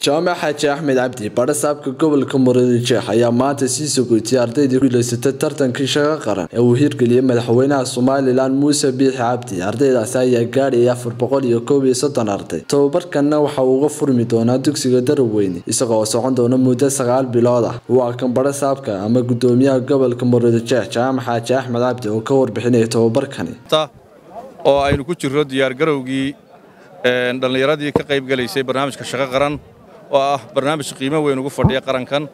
jaamac xaaji axmed cabdi badha saabka gobolka murudijeex ayaa maanta sii sogootiyay ardaydii guuleysatay tartankii shaqo qaran ee uu hirgeliyey madaxweynaha somalilan muuse biixi cabdi ardaydaasi ayaa gaadhayay afar boqol iyo koob iyo soddon arday tobabarkanna waxa uu uga furmi doonaa dugsiga daraweyne isaga oo socon doona muddo sagaal bilood ah waa kan badha saabka ama gudoomiyaha gobolka murudijeex jaamac xaaji axmed cabdi oo ka warbixinaya tobabarkani oo aynu ku jirro diyaargarowgii dhallinyaradii ka qayb gelaysay barnaamijka shaqo qaran oo ah barnaamij qiimo weyn ugu fadhiya qarankan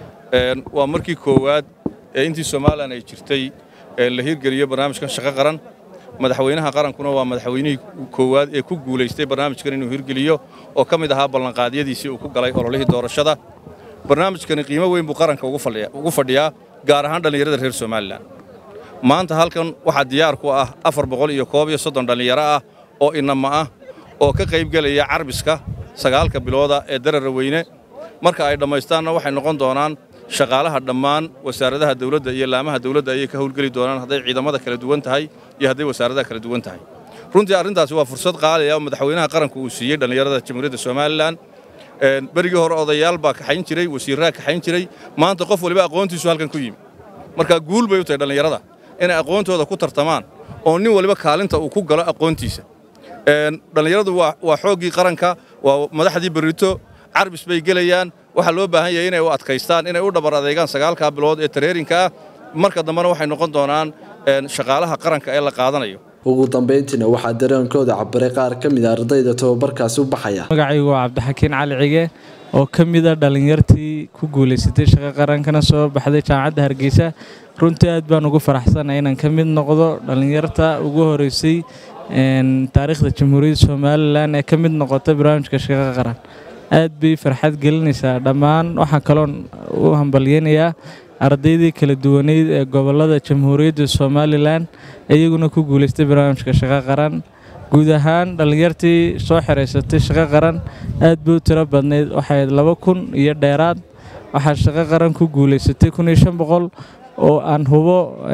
waa markii koowaad ee intii somalilan ay jirtay la hirgeliyo barnaamijkan shaqo qaran madaxweynaha qarankuna waa madaxweynihii koowaad ee ku guulaystay barnaamijkan inuu hirgeliyo oo ka mid ahaa ballanqaadyadiisii uu ku galay ololihii doorashada barnaamijkani qiimo weyn buu qaranka ugu fadhiyaa gaar ahaan dhallinyarada reer somalilan maanta halkan waxaa diyaar ku ah afar boqol iyo koob iyo soddon dhallinyaro ah oo inama ah oo ka qaybgelaya carbiska sagaalka bilooda ee darara weyne marka ay dhammaystaanna waxay noqon doonaan shaqaalaha dhammaan wasaaradaha dawladda iyo laamaha dawladda ayay ka howlgeli doonaan hadday ciidamada kala duwan tahay iyo hadday wasaaradaha kala duwan tahay runtii arrintaasi waa fursad qaaliya oo madaxweynaha qaranku uu siiyey dhallinyarada jamhuuriyadda somalilan berigii hore odayaal baa kaxayn jiray wasiirraha kaxayn jiray maanta qof waliba aqoontiisu halkan ku yimi marka guul bay u tahay dhallinyarada inay aqoontooda ku tartamaan oo nin waliba kaalinta uu ku galo aqoontiisa dhallinyaradu waa xooggii qaranka waa madaxdii berrito carbis bay gelayaan waxaa loo baahan yahay inay u adkaystaan inay u dhabar adeegaan sagaalkaa bilood ee tareerinka ah marka dambena waxay noqon doonaan shaqaalaha qaranka ee la qaadanayo ugu dambayntiina waxaa dareenkooda cabiray qaar ka mid a ardayda tobabarkaasi u baxaya magacaygu waa cabdixakiin cali cige oo ka mida dhallinyartii ku guulaysatay shaqo qarankana soo baxday jaamacadda hargeysa runtii aad baan ugu faraxsanay inaan ka mid noqdo dhallinyarta ugu horeysay taariikhda jamhuuriyadda somalilan ee ka mid noqota barnaamijka shaqo qaran aad bay farxad gelinaysaa dhammaan waxaa kaloon u hambalyeynayaa ardaydii kala duwaneyd ee gobolada jamhuuriyadda somalilan iyaguna ku guulaystay barnaamijka shaqo qaran guud ahaan dhallinyartii soo xiraysatay shaqo qaran aad bay u tiro badnayd waxay laba kun iyo dheeraad waxaa shaqo qaran ku guulaysatay kun iyo shan boqol oo aan hubo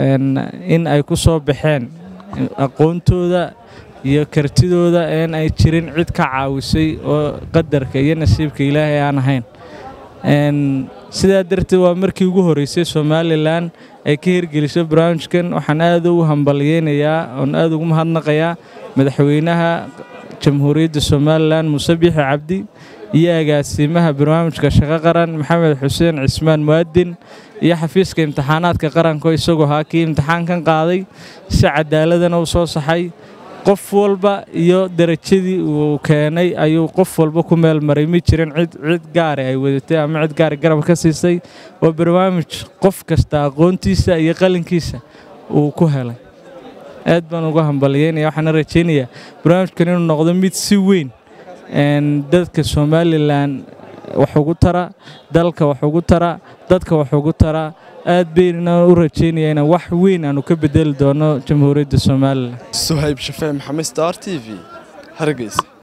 in ay ku soo baxeen aqoontooda iyo kartidooda een ay jirin cid ka caawisay oo qadarka iyo nasiibka ilaahay aan ahayn sidaa darteed waa markii ugu horreysay somalilan ay ka hirgeliso barnaamijkan waxaan aad ugu hambalyeynayaa oon aad ugu mahadnaqayaa madaxweynaha jamhuuriyadda somalilan muuse biixi cabdi iyo agaasimaha barnaamijka shaqo qaran maxamed xuseen cismaan mu'adin iyo xafiiska imtixaanaadka qaranko isagoo haa kii imtixaankan qaaday si cadaaladana u soo saxay qof walba iyo darajadii uu keenay ayuu qof walba ku meel maray ma jirin cid cid gaari ay wadatay ama cid gaari garab ka siisay waa barnaamij qof kasta aqoontiisa iyo qalinkiisa uu ku helay aad baan uga hambalyeynaya waxaana rajaynayaa barnaamijkan inuu noqdo mid si weyn dadka somalilan wax ugu tara dalka wax ugu tara dadka wax ugu tara aad baynana u rajaynaya inaan wax weyn aanu ka bedeli doono jamhuuriyadda somalilan suhayb shafee maxamed star t v hargeysa